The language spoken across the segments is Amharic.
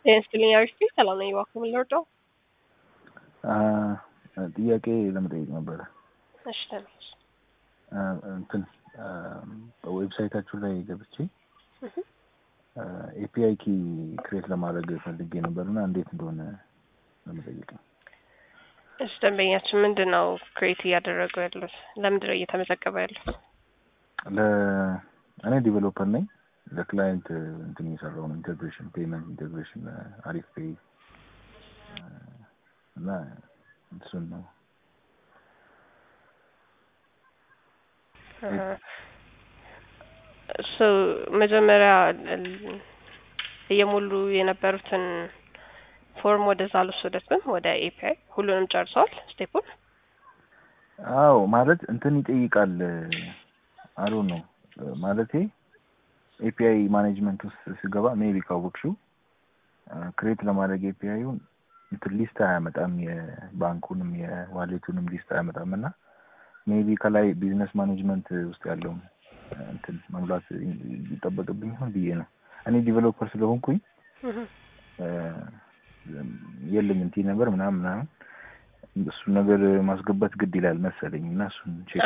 ጤና ይስጥልኝ አሪፍ ነኝ። ሰላም ነኝ። እባክዎ ምን ልርዳው? ጥያቄ ለመጠየቅ ነበረ። እሺ ተነስ። እንትን በዌብሳይታችሁ ላይ ገብቼ ኤፒአይ ኪ ክሬት ለማድረግ ፈልጌ ነበርና እንዴት እንደሆነ ለመጠየቅ ነው። እሺ ደንበኛችን ምንድን ነው ክሬት እያደረጉ ያሉት? ለምንድን ነው እየተመዘገበ ያሉት? እኔ ዲቨሎፐር ነኝ። ለክላይንት እንትን እየሰራው ነው። ኢንቴግሬሽን ፔመንት ኢንቴግሬሽን አሪፍ ፔይ እና እሱን ነው እሱ መጀመሪያ እየሞሉ የነበሩትን ፎርም ወደዛ አልወሰደትም። ወደ ኤፒአይ ሁሉንም ጨርሰዋል ስቴፑን። አዎ ማለት እንትን ይጠይቃል። አሉ ነው ማለቴ ኤፒአይ ማኔጅመንት ውስጥ ስገባ ሜቢ ካወቅሽው ክሬት ለማድረግ ኤፒአይውን እንትን ሊስት አያመጣም። የባንኩንም የዋሌቱንም ሊስት አያመጣም እና ሜቢ ከላይ ቢዝነስ ማኔጅመንት ውስጥ ያለውን እንትን መሙላት ይጠበቅብኝ ይሆን ብዬ ነው። እኔ ዲቨሎፐር ስለሆንኩኝ የለም እንትን ነበር ምናምን ምናምን እሱን ነገር ማስገባት ግድ ይላል መሰለኝ እና እሱን ቼክ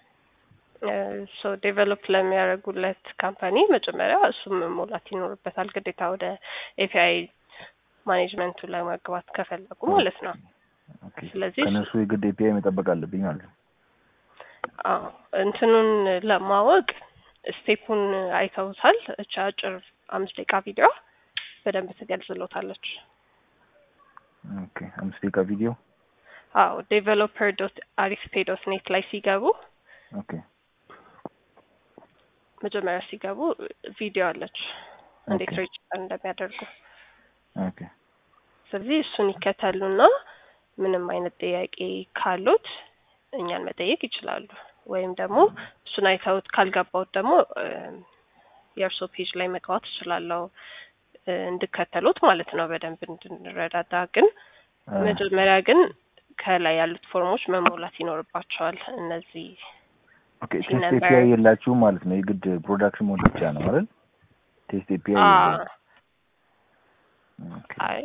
ሶ ዴቨሎፕ ለሚያደርጉለት ካምፓኒ መጀመሪያ እሱም መሞላት ይኖርበታል ግዴታ ወደ ኤፒአይ ማኔጅመንቱ ላይ መግባት ከፈለጉ ማለት ነው። ስለዚህ ከነሱ የግድ ኤፒአይ መጠበቅ አለብኝ ማለት ነው። አዎ እንትኑን ለማወቅ ስቴፑን አይተውታል። እቻ አጭር አምስት ደቂቃ ቪዲዮ በደንብ ትገልጽሎታለች። ኦኬ አምስት ደቂቃ ቪዲዮ አዎ ዴቨሎፐር ዶት አሪፍ ፔ ዶት ኔት ላይ ሲገቡ ኦኬ መጀመሪያ ሲገቡ ቪዲዮ አለች እንዴት ሬጅስተር እንደሚያደርጉ። ኦኬ ስለዚህ እሱን ይከተሉና ምንም አይነት ጥያቄ ካሉት እኛን መጠየቅ ይችላሉ። ወይም ደግሞ እሱን አይተውት ካልገባውት ደግሞ የእርሶ ፔጅ ላይ መግባት እችላለሁ እንድከተሉት ማለት ነው በደንብ እንድንረዳዳ። ግን መጀመሪያ ግን ከላይ ያሉት ፎርሞች መሞላት ይኖርባቸዋል። እነዚህ ኦኬ ቴስት ኤፒአይ የላችሁም ማለት ነው። የግድ ፕሮዳክሽን ሞድ ብቻ ነው አይደል? ቴስት ኤፒአይ አይ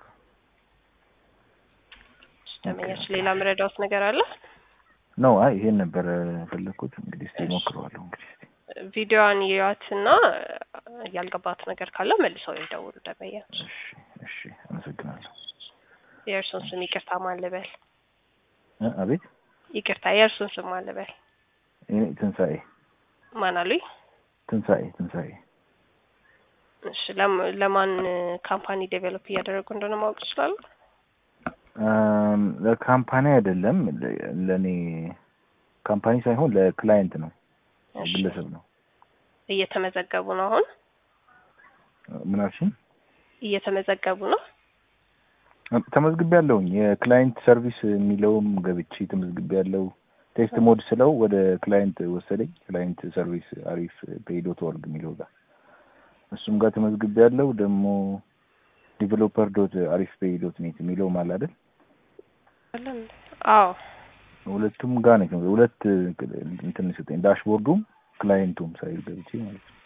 ደመኛች ሌላ ምረዳውት ነገር አለ? ነው አይ ይሄን ነበር የፈለግኩት። እንግዲህ እስቲ ሞክረዋለሁ። እንግዲህ እስቲ ቪዲዮዋን ይዩዋትና ያልገባት ነገር ካለ መልሰው ይደውሉ ደመኛች። እሺ እሺ፣ አመሰግናለሁ። የእርሱን ስም ይቅርታ ማን ልበል? አቤት ይቅርታ፣ የእርሱን ስም ማን ልበል? ትንሣኤ ማን አሉኝ? ትንሣኤ ትንሣኤ። እሺ ለማን ካምፓኒ ዴቨሎፕ እያደረጉ እንደሆነ ማወቅ ይችላሉ? ለካምፓኒ አይደለም፣ ለእኔ ካምፓኒ ሳይሆን ለክላይንት ነው፣ ግለሰብ ነው። እየተመዘገቡ ነው አሁን? ምን አልሽኝ? እየተመዘገቡ ነው። ተመዝግቤ ያለሁኝ የክላይንት ሰርቪስ የሚለውም ገብቼ ተመዝግቤ ያለው ቴስት ሞድ ስለው ወደ ክላይንት ወሰደኝ። ክላይንት ሰርቪስ አሪፍ ፔይ ዶት ኦርግ የሚለው ጋር እሱም ጋር ተመዝግቤ ያለው ደግሞ ዲቨሎፐር ዶት አሪፍ ፔይ ዶት ኔት የሚለው ማለ አይደል? አዎ ሁለቱም ጋር ነው። ሁለት እንትን ሰጠኝ ዳሽቦርዱም ክላይንቱም ሳይል ገብቼ ማለት ነው።